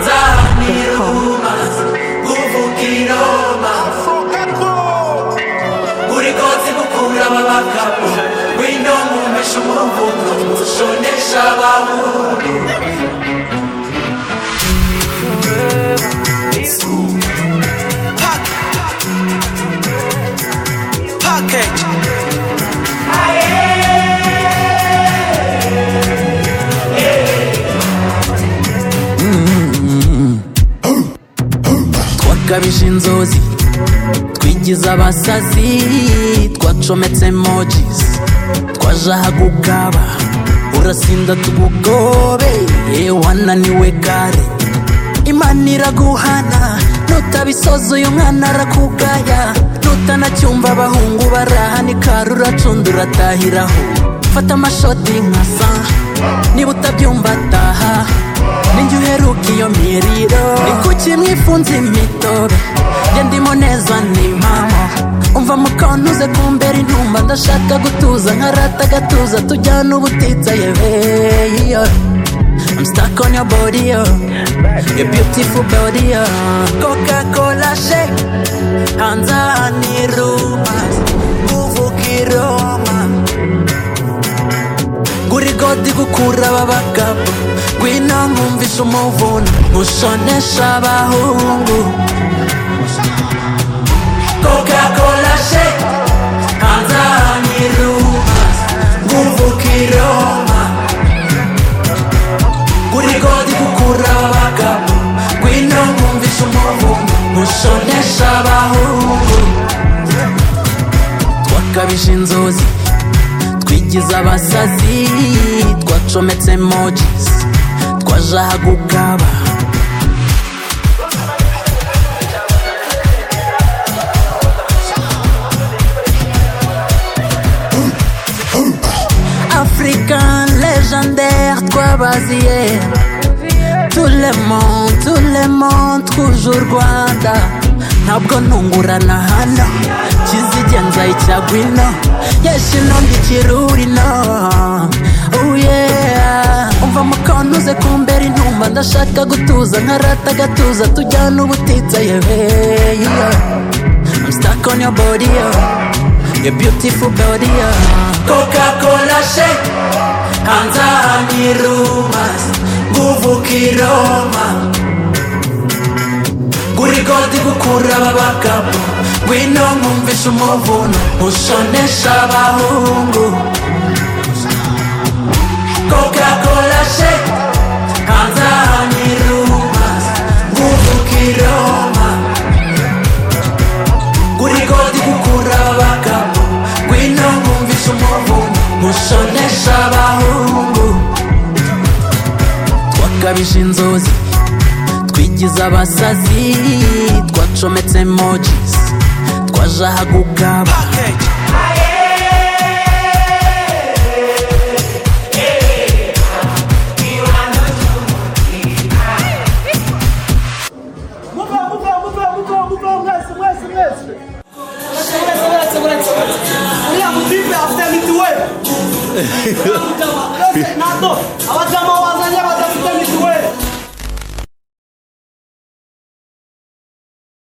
zanyemfear.com. uvuka i roma urikoze gukura ababakabu wino mumesha umuvuno ushonesha abahundu package. twakabije inzozi twigize abasazi twacometse mojizi twaje ahagugaba urasinda tugugobe ye wananiwe kare imana iraguhana nutabisoza uyu mwana arakugaya nutanacyumva abahungu barahanikara uracunda uratahiraho fata amashoti nka sa niba utabyumva ataha ninjye uheruka iyo miriro ni kuki mwifunze imitobe njye ndimo neza ni mama umva mukantuze kumbera intumba ndashaka gutuza nkarata agatuza tujyana ubutitsa yeveyiyo I'm stuck on your body, yo. Your beautiful body, yo. Coca-Cola shake, hanze aha ni rumors, uvuka i Roma. ngurigodi gukura ababagabo ngwino nkumvisha umuvuno nkushonesha abahungu coca-cola shake hanze aha ni rumas uvuka i roma urigodi gukura ababakabu wino mumvisha umuvuno ushonesha abahundu twakabije inzozi twigize abasazi twacometse mojizi twaje ahagugaba africain légendaire twabaziye tout le monde, tout le monde, toujours Rwanda. Ntabwo ntungurana hano kizigenza icyagwa ino yeshino mbikiruri no Oh yeah. umva mukantuze kumbera intumba ndashaka gutuza nkarata agatuza tujyana ubutitsa yeveyiyo I'm stuck on your body, yo. your beautiful body, yo. coca-cola shake hanze aha ni rumas uvuka i roma urigodi gukura ababakabu wino nkumvisha umuvuno ushonesha abahungu coca-cola shake hanze aha ni rumas uvuka i roma urigodi gukura ababakabu wino nkumvisha umuvuno ushonesha abahungu twakabije inzozi twigize abasazi twacometse mojizi twaje ahagugaba Package. Muga, muga, muga, muga, muga, mwese, mwese, mwese. Mwese, mwese, mwese, mwese. Uriya mutipe afite mitiweli. Mwese, nato.